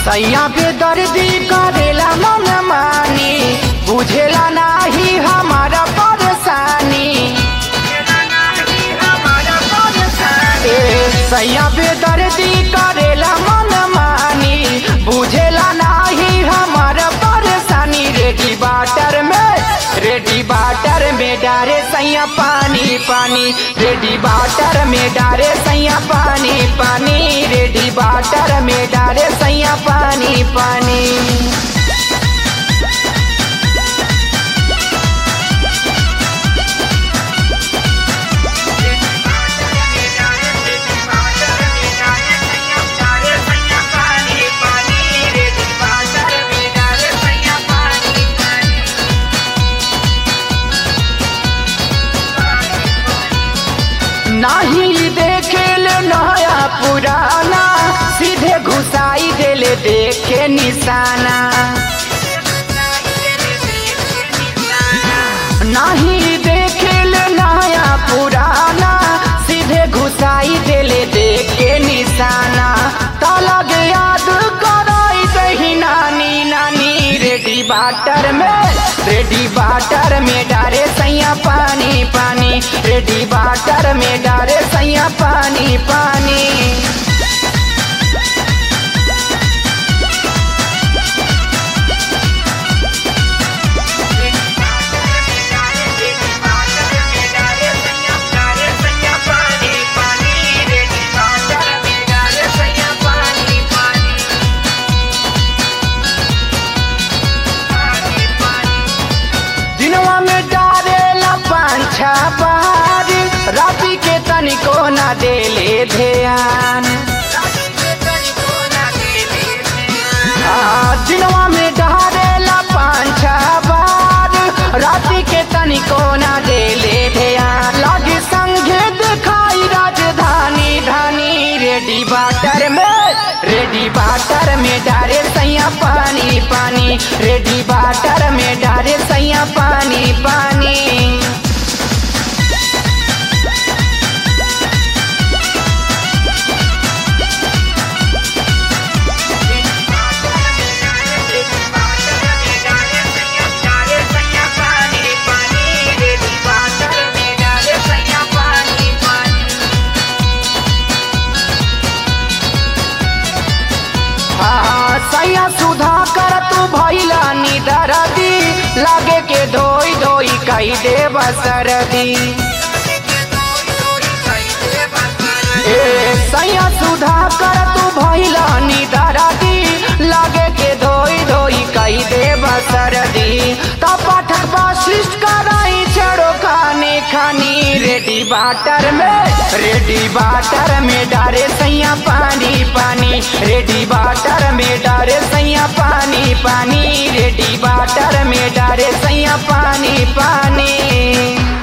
सैया पे दर्दी करेला मन मानी बुझेला नाही हमारा परेशानी ए, सैया पे दर्दी करेला मन मानी बुझेला नाही हमारा परेशानी रेडी बाटर में रेडी बाटर में डारे सैया पानी पानी रेडी बाटर में डारे सैया पानी पानी रेडी बाटर में डारे सैया पानी पानी नाही देखेल नया पुराना सीधे घुसाई देले देखे निशाना नहीं देखेल नया पुराना सीधे घुसाई देले देखे निशाना तलग याद कराई दही नानी नानी रेडी बाटर में रेडी बाटर में डारे सैया पानी पानी रेडी बाटर में डारे सैया पानी पानी दिनवा में डारेला पांछा बार राती के तनिको ना देले ध्यान आ, दिनवा में डारेला पांछा बार राती के तनिको ना देले ध्यान लागे संगे दिखाई राजधानी धानी रेडी बाटर में रेडी बाटर में डारे सैया पानी पानी रेडी बाटर में डारे सैया पानी पानी हाँ, सैया सुधा कर तू भैला निदरदी लागे के धोई धोई कई दे बसरदी ए सैया सुधा कर तू भैला निदरदी लागे के धोई धोई कई दे बसरदी तो पाठक वशिष्ठ कराई छड़ो खाने खानी रेडी बाटर में रेडी बाटर में डारे सैया पानी पानी रेडी बाटर में डारे सैया पानी पानी रेडी बाटर में डारे सैया पानी पानी